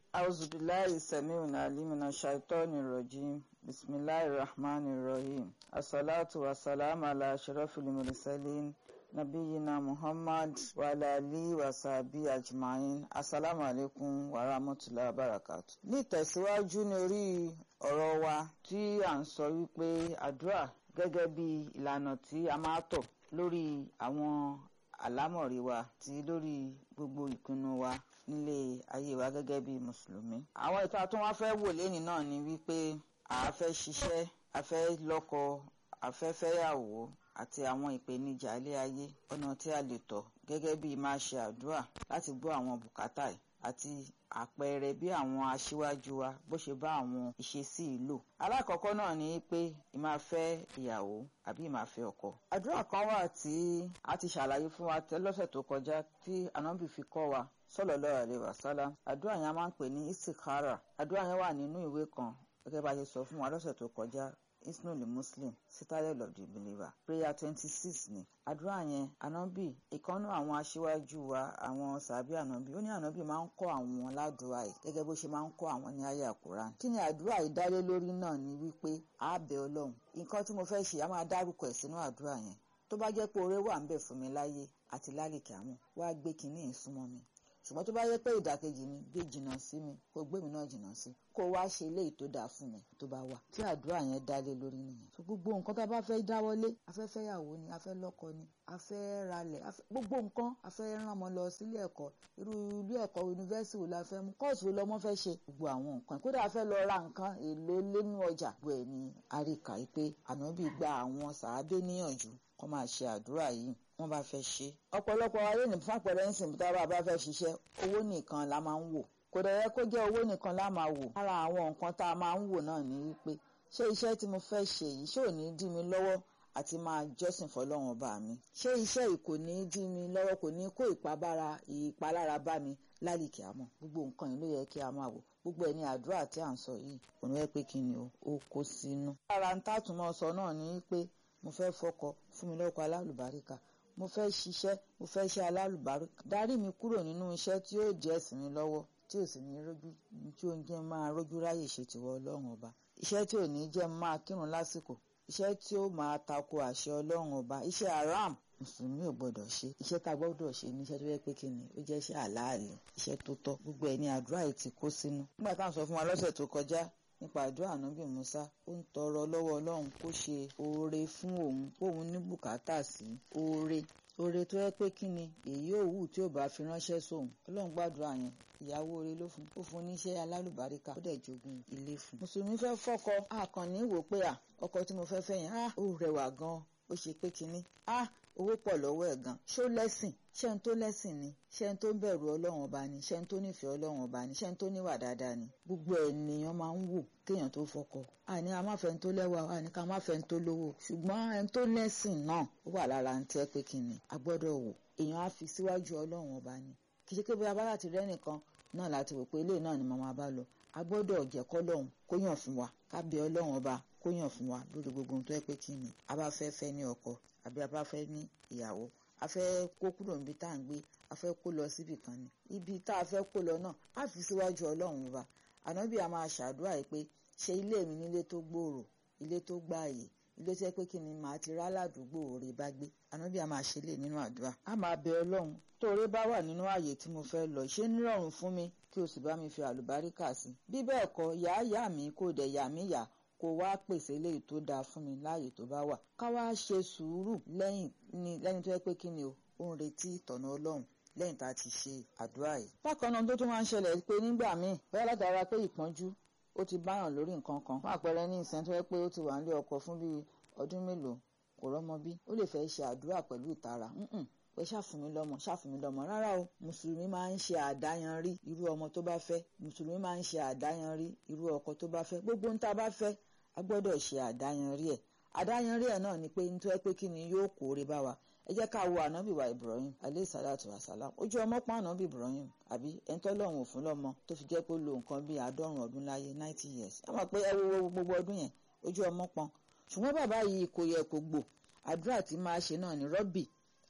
أعوذ بالله السميع العليم من الشيطان الرجيم بسم الله الرحمن الرحيم الصلاة والسلام على أشرف المرسلين نبينا محمد وعلى آله وصحبه أجمعين السلام عليكم ورحمة الله وبركاته ní ìtẹ̀síwájú ní orí ọ̀rọ̀ wa tí à ń sọ wípé àdúrà gẹ́gẹ́ bí ìlànà tí a máa tọ̀ lórí àwọn àlámọ̀rí wa àti lórí gbogbo ìpinnu wa nílé ayé wa gẹ́gẹ́ bí mùsùlùmí. àwọn ìta tó wá fẹ́ wò lẹ́yìn náà ni wípé a fẹ́ ṣiṣẹ́ a fẹ́ lọ́kọ a fẹ́ fẹ́yàwó àti àwọn ìpèníjà ilé ayé ọ̀nà tí a lè tọ̀ gẹ́gẹ́ bí máa ṣe àdúrà láti gbọ́ àwọn bùkátà yìí àti àpẹẹrẹ bí àwọn aṣíwájú wa bó ṣe bá àwọn ìṣesí ìlò. alákọ̀ọ́kọ́ náà ni pé ìmáa fẹ́ ìyàwó àbí ìmáa fẹ́ ọkọ. àdúrà kan wà tí a ti ṣàlàyé fún wa lọ́sẹ̀ tó kọjá tí ànábì fi kọ́ wa sallallahu alaihi wasallam àdúrà yẹn a máa ń pè ní istikhara àdúrà yẹn wà nínú ìwé kan gẹ́gẹ́ bá a ṣe sọ fún wa lọ́sẹ̀ tó kọjá isnul muslim citadel of the believer prayer twenty six ni àdúrà yẹn ànábì ìkànnú àwọn aṣíwájú wa àwọn sàbí ànábì ó ní ànábì máa ń kọ́ àwọn ládùúrà yìí gẹ́gẹ́ bó ṣe máa ń kọ́ àwọn ní ayé àkùrán kí ni àdúrà yìí dálé lórí náà ni wípé a bẹ̀ ọlọ́run nǹkan tí mo fẹ́ ṣe a máa dárúkọ ẹ̀ sínú àdúrà yẹn tó bá jẹ́ pé oore wà ń bẹ̀ fún mi láyé àti lálẹ́kẹ̀ àmọ́ wá gbé kinní yìí súnmọ́ mi ṣùgbọ́n tó bá yẹ pé ìdàkejì ni gbé jìnnà sí mi kó gbé mi náà jìnnà sí kó wá ṣe eléyìí tó dáa fún mi tó bá wà tí àdúrà yẹn dá lé lórí nìyẹn. so gbogbo nǹkan tá a bá fẹ́ dáwọ́lé a fẹ́ fẹ́yàwó ni a fẹ́ lọ́kọ ni a fẹ́ ralẹ̀ gbogbo nǹkan a fẹ́ rán ọmọ lọ sílé ẹ̀kọ́ irú ilé ẹ̀kọ́ yunifásitì wo la fẹ́ mú kọ́ọ̀sì wo lọ́mọ fẹ́ ṣe gbogbo àwọn nǹkan kódà a fẹ́ lọ ra nǹkan èlò lẹ́nu ọjà gbogbo ẹ̀ ni àríkà yìí pé ànábì gba àwọn sàábé níyànjú kó máa ṣe àdúrà yìí wọ́n bá fẹ́ ṣe. ọ̀pọ̀lọpọ̀ ayé ní fàpẹ̀rẹ̀ ń sìn tá a bá fẹ́ ṣiṣẹ́ owó nìkan la máa ń wò kò dẹ̀ yẹ kó jẹ́ owó nìkan la máa wò. lára àwọn nǹkan tá a máa ń wò náà ni wípé ṣé iṣẹ́ tí mo fẹ́ ṣe yìí ṣé ò ní dí mi lọ́wọ́ àti máa jọ́sìn fọlọ́run ọba mi. ṣé iṣẹ́ yìí kò ní dí mi lọ́wọ́ kò ní kó ìpabára ìpalára bá mi lálìkí àmọ́ gbogbo nǹkan yìí ló yẹ kí a máa wò gbogbo ẹni àdúrà tí à ń sọ yìí òun wẹ́ pé kí ni ó kó sínú. lára ń tàtúmọ̀ sọ náà ni wípé mo fẹ́ fọkọ fún mi lọ́kọ alálùbáríkà mo fẹ́ ṣiṣẹ́ mo fẹ́ ṣe alálùbáríkà darí mi kúrò nínú iṣẹ́ tí yóò jẹ́ ẹ̀sìn mi lọ́wọ́ tí ò sì ní rójú tí ó ń jẹ́ máa rójú ráyè ṣe tìwọ ọlọ́run ọba iṣẹ́ tí ò ní jẹ́ máa kírun lásìkò iṣẹ́ tí ó máa tako àṣẹ ọlọ́run ọba iṣẹ́ haram mùsùlùmí ò gbọdọ̀ ṣe iṣẹ́ tá a gbọdọ̀ ṣe ní iṣẹ́ tó yẹ pé kí ni ó jẹ́ iṣẹ́ àlàálì iṣẹ́ tó tọ́ gbogbo ẹ̀ ní àdúrà yìí ti kó sínú. nígbà táwọn sọ fún wa lọ́sẹ̀ tó kọjá nípa àdúrà ànábì musa ó ń tọrọ lọ́wọ́ ọlọ́run kó ṣe oore fún òun kóun ní bùkátà sí oore oore tó yẹ pé kí ni èyí òwú tí ò bá fi ránṣẹ́ sóun ọlọ́run gbàdúrà yẹn ìyàwó oore ló fún ó fún níṣẹ́ alálùbáríkà ó dẹ̀ jogún ilé fún. mùsùlùmí fẹ́ fọ́kọ àkànní wò pé à ọkọ tí mo fẹ́ fẹ́ yẹn á ó rẹwà gan ó ṣe pé kínní á owó pọ̀ lọ́wọ́ ẹ̀ gan ṣó lẹ́sìn ṣé n tó lẹ́sìn ni ṣé n tó ń bẹ̀rù ọlọ́run ọba ni ṣé n tó nífẹ̀ẹ́ ọlọ́run ọba ni ṣé n tó níwà dáadáa ni gbogbo ènìyàn máa ń wò kéèyàn tó fọkọ àní a má fẹ́ n tó lẹ́wà àní ká má fẹ́ n tó lówó ṣùgbọ́n ẹn tó lẹ́sìn náà ó wà lára ń tẹ́ pé kí ni a gbọ́dọ̀ wò èèyàn á fi síwájú ọlọ́run ọba ni kì í ṣe pé bí abá láti rẹ́ nìkan náà láti wò pé ilé náà ni màmá bá lọ a gbọ́dọ̀ jẹ́ kọ́lọ́hún kó yàn fún wa ká bẹ ọlọ́run ọba kó yàn fún wa lórí gbogbo ohun tó yẹ pé kí ni a bá fẹ́ fẹ́ ní ọkọ àbí a bá fẹ́ ní ìyàwó a fẹ́ kó kúrò níbi tá à ń gbé a fẹ́ kó lọ síbì kan ni ibi tá a fẹ́ kó lọ náà á fi síwájú ọlọ́run ọba ànábì a máa ṣàdúrà yìí pé ṣe ilé mi nílé tó gbòòrò ilé tó gbààyè ilé tó yẹ pé kí ni màá ti rá ládùúgbò rè bá gbé ànábì a máa ṣe lè nínú àdúrà a máa bẹ ọlọ́run tóore bá wà nínú ààyè tí mo fẹ́ lọ ṣé nírọ̀rùn fún mi kí o sì bá mi fi àlùbáríkà sí bí bẹ́ẹ̀ kọ́ yàá yà mí kó dẹ̀ yà mí yà kó wá pèsè eléyìí tó dáa fún mi láàyè tó bá wà ká wá ṣe sùúrù lẹ́yìn ní lẹ́yìn tó yẹ pé kí ni o ó ń retí ìtọ̀nà ọlọ́run lẹ́yìn tá a ti ṣe àdúrà yìí. bákan náà tó tún máa ń ṣẹlẹ̀ pé nígbà míì bóyá látara pé ìpọ́njú ó ti báyàn lórí nǹkan kan fún àpẹẹrẹ ní ìsẹ́ni tó yẹ pé ó ti wà nílé ọkọ fún bíi ọdún mélòó kò rọ́mọ bí ó lè fẹ́ ṣe àdúrà pẹ̀lú ìtara pé ṣàfùmí lọ́mọ ṣàfùmí lọ́mọ rárá o mùsùlùmí máa ń ṣe àdáyanrí irú ọmọ tó bá fẹ́ mùsùlùmí máa ń ṣe àdáyanrí irú ọkọ tó bá fẹ́ gbogbo ń tá a bá fẹ́ a gbọ́dọ̀ ṣe àdáyanrí ẹ̀ àdáyanrí ẹ̀ náà ni pé nítorí pé kí ni yóò kóore bá wa ẹ jẹ́ ká wo ànábì wa Ibrahim aleyhi salatu wa salam ojú ọmọ pọ́n ànábì Ibrahim àbí ẹ̀ńtọ́ lọ́hùn òfin lọ́mọ tó fi jẹ́ pé ó lo nǹkan bíi àádọ́rùn ọdún láyé ninety years ẹ mọ̀ pé ẹ wo gbogbo ọdún yẹn ojú ọmọ pọ́n ṣùgbọ́n bàbá yìí kò yẹ kó gbò àdúrà tí máa ṣe náà ní rọ́bì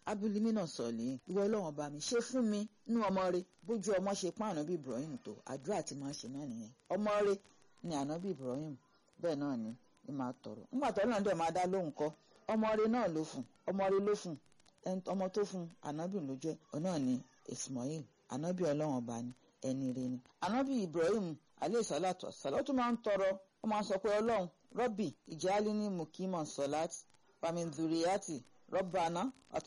abulimina sọ̀lì ìwọ ọlọ́run ọba mi ṣe fún mi nú ọmọ rẹ bójú ọmọ ṣe pọ́n ànábì Ibrahim tó àdúrà tí máa ṣe náà nìyẹn ọmọ rẹ ni ànábì Ibrahim bẹ́ẹ̀ náà ni ni máa tọrọ nígbà tó náà dẹ̀ máa dá lóhùn kọ́ ọmọ rẹ náà ló fún ọmọ rẹ ló fún ọmọ tó fún ànábì ló jẹ́ ọ náà ni Ismail ànábì ọlọ́run ọba ni ẹni rẹ ni ànábì Ibrahim aleyhi salatu wassalam ó tún máa ń tọrọ ó máa ń sọ pé ọlọ́run rọ́bì ìjálí ní mukimọ̀ sọ̀láàtì pàmìdùrìyàtì rọ́bàná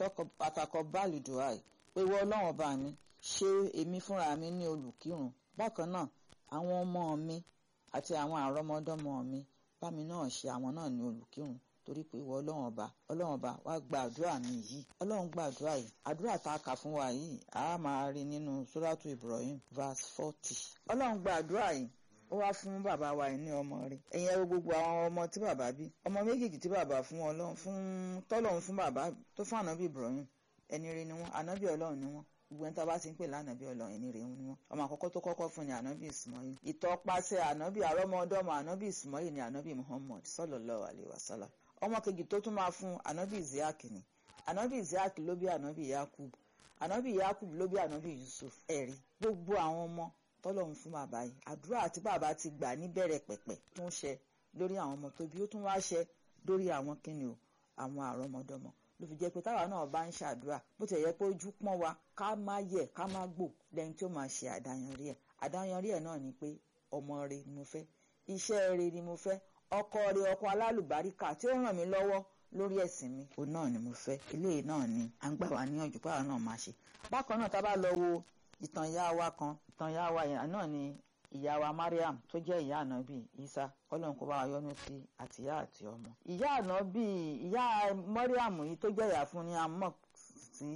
àtàkọ́ báàlì duhai pé ìwọ ọlọ́run ọba mi ṣe èmi fúnra mi ní olùkírun bákan náà àwọn ọmọ mi àti àwọn àrọ́mọdọ́mọ mi bá mi náà ṣe àwọn náà ní olùkírun torí pé ìwọ ọlọ́run ọba ọlọ́run ọba wá gba àdúrà mi yìí ọlọ́run gba àdúrà yìí àdúrà tá a kà fún wa yìí a máa rí nínú suratu Ibrahim verse forty ọlọ́run gba àdúrà yìí ó wá fún bàbá wa ní ọmọ rẹ̀ ẹ̀yin ẹ̀rọ gbogbo àwọn ọmọ tí bàbá bí ọmọ méjèèjì tí bàbá fún ọlọ́run fún tọ́lọ́run fún bàbá tó fún ànábì Ibrahim ẹni rẹ̀ ni wọ́n ànábì ọlọ́run ni wọ́n gbogbo ẹni tá a bá ti ń pè lánàbí ọlọ́run ẹni rẹ̀ ni wọ́n ọmọ àkọ́kọ́ tó kọ́kọ́ fún ni ànábì Ismail ìtọ́pasẹ̀ ànábì àrọ́mọdọ́mọ ànábì Ismail ni ànábì Muhammad sallallahu alayhi wa sallam ọmọ kejì tó tún máa fún ànábì Isiaq ni ànábì Isiaq ló bí ànábì Yakub ànábì Yakub ló bí ànábì Yusuf ẹ̀rí gbogbo àwọn ọmọ tọ́lọ́run fún bàbá yìí àdúrà àti bàbá ti gbà níbẹ̀rẹ̀ pẹ̀pẹ̀ tó ń ṣe lórí àwọn ọmọ tó bí ó tún wá ṣe lórí àwọn kíni o àwọn àrọ́mọdọ́mọ ló fi jẹ́ pé táwa náà bá ń ṣàdúrà bó ti yẹ pé ojú pọ́n wa ká má yẹ ká má gbò lẹ́yìn tí ó máa ṣe àdáyanrí ẹ̀ àdáyanrí ẹ̀ náà ni pé ọmọ rẹ ni mo fẹ́ iṣẹ́ rẹ ni mo fẹ́ ọkọ rẹ ọkọ alálùbáríkà tí ó ràn mí lọ́wọ́ lórí ẹ̀sìn mi òun náà ni mo fẹ́ eléyìí náà ni à ń gbà wá níyànjú pàrọ̀ náà máa ṣe bákan náà tá a bá lọ wo ìtàn ìyá wa kan ìtàn ìyá wa yẹn náà ni ìyá wa Mariam tó jẹ́ ìyá ànábì Isa Ọlọ́run kó bá wa yọ́nú sí àtìyá àti ọmọ. ìyá ànábì ìyá Mariam yìí tó jẹ́ ìyá fún ni amok sí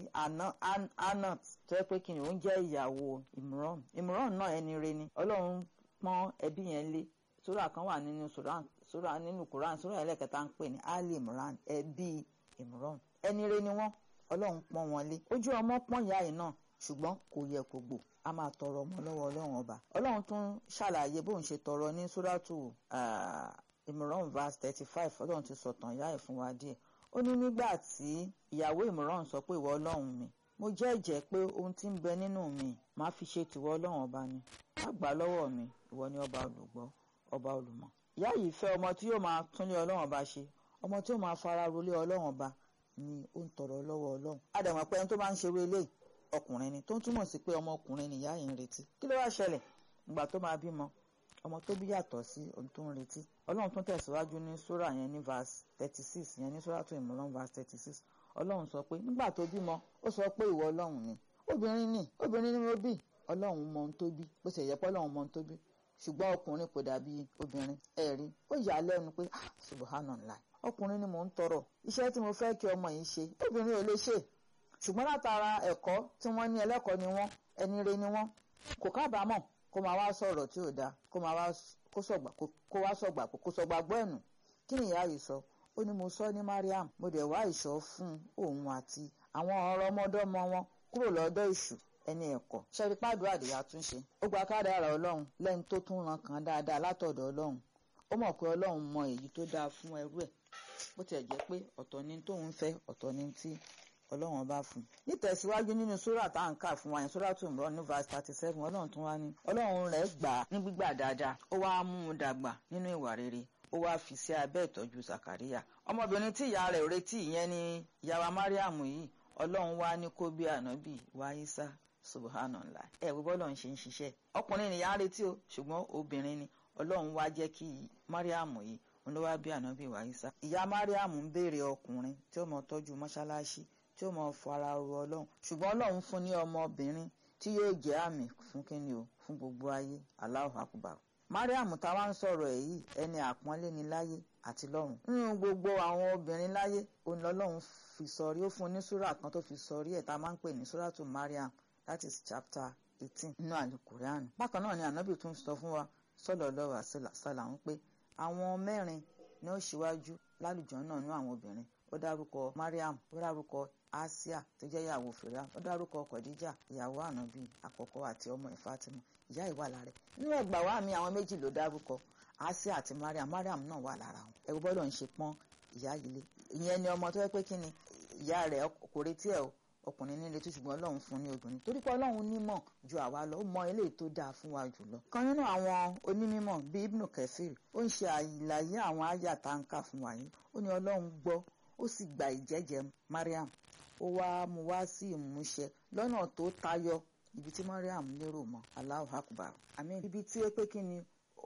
anat tó yẹ pé kí ni òun jẹ́ ìyàwó Imran Imran náà ẹni re ni Ọlọ́run pọ́n ẹbí yẹn lé sura kan wà nínú sura nínú Quran sura ẹlẹ́kẹta ń pè ní Ali Imran ẹbí Imran ẹni re ni wọ́n Ọlọ́run pọ́n wọn lé ojú ọmọ pọ́n ìyá yìí náà ṣùgbọ́n kò yẹ kó gbò a máa tọrọ ọmọ lọ́wọ́ ọlọ́run ọba ọlọ́run tún ṣàlàyé bóun ṣe tọrọ ní sóràtù Imran verse thirty five ọlọ́run ti sọ̀tàn ìyá ẹ̀ fún wa díẹ̀ ó ní nígbà tí ìyàwó Imran sọ pé ìwọ ọlọ́run mi mo jẹ́jẹ́ pé ohun tí ń bẹ nínú mi máa fi ṣe tìwọ ọlọ́run ọba ni má gbà lọ́wọ́ mi ìwọ ni ọba olùgbọ́ ọba olùmọ̀ ìyá yìí fẹ́ ọmọ tí yóò máa túnlé ọlọ́run ọba ṣe ọmọ tí yóò máa fara rolé ọlọ́run ọba ni ó ń tọrọ lọ́wọ́ ọlọ́run àdàmọ̀ pé ẹni tó bá ń ṣerú eléyìí ọkùnrin ni tó ń túmọ̀ sí pé ọmọkùnrin nìyá yìí ń retí kí ló wá ṣẹlẹ̀ ìgbà tó máa bímọ ọmọ tó bí yàtọ̀ sí ohun tó ń retí ọlọ́run tún tẹ̀síwájú ní sóra yẹn ní verse thirty six yẹn ní sóra tó ìmọ̀ràn verse thirty six ọlọ́run sọ pé nígbà tó bímọ ó sọ pé ìwọ ọlọ́run ni obìnrin ni obìnrin ni mo bí ọlọ́run mọ ohun tó bí bó ṣe yẹ pé ọlọ́run mọ ohun tó bí ṣùgbọ́n ọkùnrin kò dàbí obìnrin ẹ̀rí ó yà á lẹ́nu pé ah subhanallah ọkùnrin ni mò ń tọrọ iṣẹ́ tí mo fẹ́ kí ọmọ yìí ṣe obìnrin ò lè ṣe ṣùgbọ́n látara ẹ̀kọ́ tí wọ́n ní ẹlẹ́kọ̀ọ́ ni wọ́n ẹni re ni wọ́n kò kábàámọ̀ kó máa wá sọ̀rọ̀ tí ò dáa kó máa wá kó sọ̀gbà kó wá sọ̀gbà kó sọ̀gbà gbọ́ ẹ̀nù kí ni ìyá yìí sọ ó ní mo sọ ní Mariam mo dẹ̀ wá ìṣọ́ fún òun àti àwọn ọ̀rọ̀ ọmọdọ́mọ wọn kúrò lọ́dọ̀ ìṣù ẹni ẹ̀kọ́ ṣẹ́rí pàdúrà àdìyà tún ṣe ó gba kádàrá ọlọ́run lẹ́ni tó tún ran kan dáadáa látọ̀dọ̀ ọlọ́run ó mọ̀ pé ọlọ́run mọ èyí tó dáa fún ẹrú ẹ̀ bó tiẹ̀ jẹ́ pé ọ̀tọ̀ ni tóun fẹ́ ọ̀tọ̀ ni tí ọlọ́run bá fún un nítẹ̀síwájú nínú sórà tá à ń kà fún wa yẹn sórà tó ń bọ̀ ní verse thirty seven ọlọ́run tún wá ní ọlọ́run rẹ̀ gbà á ní gbígbà dáadáa ó wá mú un dàgbà nínú ìwà rere ó wá fi sí abẹ́ ìtọ́jú Sàkàríyà ọmọbìnrin tí ìyá rẹ̀ retí ìyẹn ni ìyàwó Mariam yìí ọlọ́run wá ní kó bí ànábì wá Ìsá subhanallah ẹ wo bọ́lọ̀ ń ṣe ń ṣiṣẹ́ ọkùnrin ni ìyá retí o ṣùgbọ́n obìnrin ni ọlọ́run wá jẹ́ kí Mariam yìí òun ló wá bí ànábì wá Ìsá ìyá Mariam ń béèrè ọkùnrin tí ó mọ tọ́jú mọ́ṣáláṣí tí ó mọ fara ro ọlọ́run ṣùgbọ́n ọlọ́run fún ní ọmọbìnrin tí yóò jẹ́ àmì fún kíni o fún gbogbo ayé Allahu akbar Mariam táwa ń sọ̀rọ̀ ẹ̀ yìí ẹni àpọ́nlé ni láyé àti lọ́run nínú gbogbo àwọn obìnrin láyé òun lọ́lọ́run fi sọrí ó fún ní súrà kan tó fi sọrí ẹ̀ tá a máa ń pè ní súrà tó Mariam that is chapter eighteen nínú àlùkùránì bákan náà ni ànábì tún sọ fún wa sallallahu alaihi wasallam pé àwọn mẹ́rin ni ó ṣíwájú lálùjọ náà nínú àwọn obìnrin ó dárúkọ Mariam ó dárúkọ Asia tó jẹ́ ìyàwó Fìrà ó dárúkọ Khadija ìyàwó ànábì àkọ́kọ́ àti ọmọ ẹ̀ Fatima ìyá ìwà lára nínú ẹgbà wa mi àwọn méjì ló dárúkọ Asia àti Mariam Mariam náà wà lára wọn ẹ̀rù bọ́dọ̀ ń ṣe pọ́n ìyá yìí lé ìyẹn ni ọmọ tó yẹ pé kí ni ìyá rẹ̀ kò retí ẹ̀ o ọkùnrin nílé tó ṣùgbọ́n ọlọ́run fún ní obìnrin torí pé ọlọ́run nímọ̀ ju àwa lọ ó mọ eléyìí tó dáa fún wa jùlọ. kan nínú àwọn onímọ̀ bíi ibnu kẹfìr ó ń ṣe àlàyé àwọn àyà tá ń kà fún wa yìí ó ní ọlọ́run gbọ́ ó sì gba ìjẹ́jẹ́ mariam ó wá mú wá sí ìmúṣẹ lọ́nà tó tayọ ibi tí mariam lérò mọ́ Allahu akbar àmín ibi tí ó pé kí ni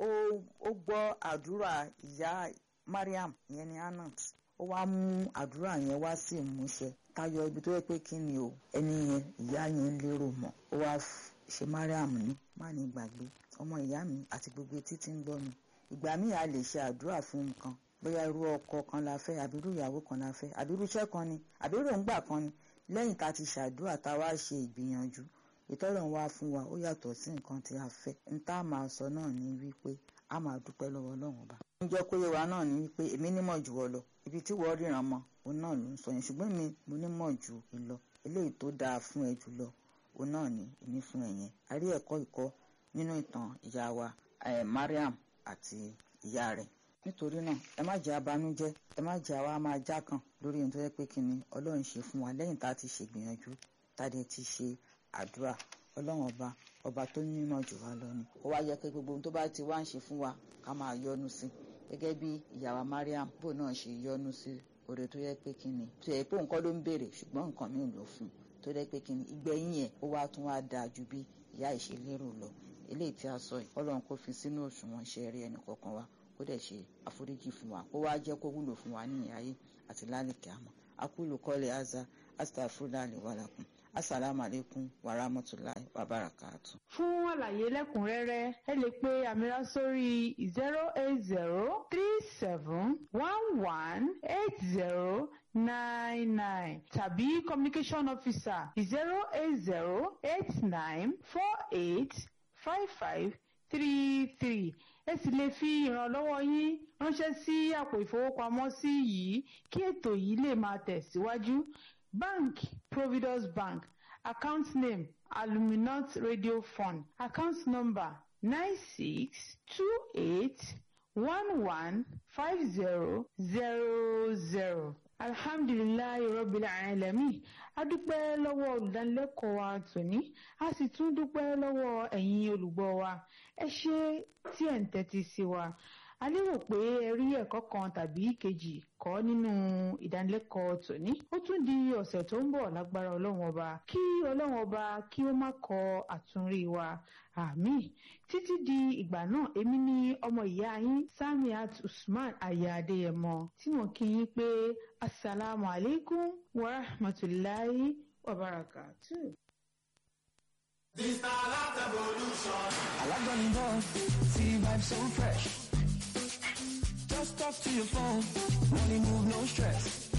ó gbọ́ àdúrà ìyá mariam ìyẹn ni anat ó wá mú àdúrà yẹn wá sí ìmúṣẹ tayọ ibi tó yẹ pé kí ni o ẹni yẹn ìyá yẹn lérò mọ́ ó wá ṣe mariam ní má ní gbàgbé ọmọ ìyá mi àti gbogbo etí tí ń gbọ́ mi ìgbà míì a lè ṣe àdúrà fún nǹkan bóyá irú ọkọ kan la fẹ́ àbí irú ìyàwó kan la fẹ́ àbí irú iṣẹ́ kan ni àbí irú òǹgbà kan ni lẹ́yìn tá a ti ṣàdúrà tá a wá ṣe ìgbìyànjú ìtọ́lọ̀ ń wá fún wa ó yàtọ̀ sí nǹkan tí a fẹ́ n tá a máa sọ náà ni wípé a máa dúpẹ́ lọ́wọ́ ọlọ́run ọba. ń jẹ́ kó yé wa náà ni wípé èmi nímọ̀ jù ọ lọ ibi tí wọ́n ríran mọ́ òun náà ló ń sọ yẹn ṣùgbọ́n mi mo nímọ̀ jù ẹ lọ eléyìí tó dáa fún ẹ jù lọ òun náà ni èmi fún ẹ yẹn a rí ẹ̀kọ́ ìkọ́ nínú ìtàn ìyá wa Mariam àti ìyá rẹ̀ nítorí náà ẹ má jẹ́ abanújẹ́ ẹ má jẹ́ àwa máa já kan lórí ohun tó yẹ pé kí ni ọlọ́run ṣe fún wa lẹ́yìn tá a ti ṣègbìyànjú tá a dẹ̀ ti ṣe àdúrà ọlọ́run ọba ọba tó nímọ̀ jù wá lọ ni ó wá yẹ kí gbogbo ohun tó bá ti wá ń ṣe fún wa ká máa yọ́nú sí gẹ́gẹ́ bí ìyàwó Mariam bò náà ṣe yọ́nú sí oore tó yẹ pé kí ni tó yẹ pé nǹkan ló ń béèrè ṣùgbọ́n nǹkan mi ló fún tó yẹ pé kí ni ìgbẹ̀yìn yẹn ó wá tún wá dáa ju bí ìyá ìṣelérò lọ eléyìí tí a sọ yìí ọlọ́run kò fi sínú òṣùwọ̀n iṣẹ́ rí ẹnì kọ̀ọ̀kan wa kó dẹ̀ ṣe àforíjì fún wa kó wá jẹ́ kó wúlò fún wa ní ayé àti lálẹ́kẹ̀ àmọ́ akúlù kọ́lé aza astafurulali wàlàkùn asalaamu aleykum wa rahmatulahi wa barakatu. fún àlàyé lẹ́kùnrẹ́rẹ́ ẹ lè pe àmìrà sórí zero eight zero three seven one one eight zero nine nine tàbí communication officer zero eight zero eight nine four eight five five three three ẹ sì lè fi ìrànlọ́wọ́ yín ránṣẹ́ sí àpò ìfowópamọ́sí yìí kí ètò yìí lè máa tẹ̀síwájú bank providus bank account name aluminant radio fund account number nine six two eight one one five zero zero zero alhamdulilayi rabbil alamin a dúpẹ́ lọ́wọ́ olùdánilẹ́kọ̀ọ́ wa tòní a sì tún dúpẹ́ lọ́wọ́ ẹ̀yin olùgbọ́ wa ẹ ṣé tí ẹ̀ ń tẹ́tí sí wa a lérò pé ẹ rí ẹ̀kọ́ kan tàbí kejì kọ́ nínú ìdánilẹ́kọ̀ọ́ tòní ó tún di ọ̀sẹ̀ tó ń bọ̀ lágbára ọlọ́run ọba kí ọlọ́run ọba kí ó má kọ àtúnrí wa àmín títí di ìgbà náà èmi ni ọmọ ìyá yín Samiat Usman aya Adéyẹmọ tí mo kí yín pé asalaamu alaikum wa rahmatulahi wa barakatuh. This na life evolution. Alágbọ́nni bọ́ see vibe so fresh. Just talk to your phone, money move no stress.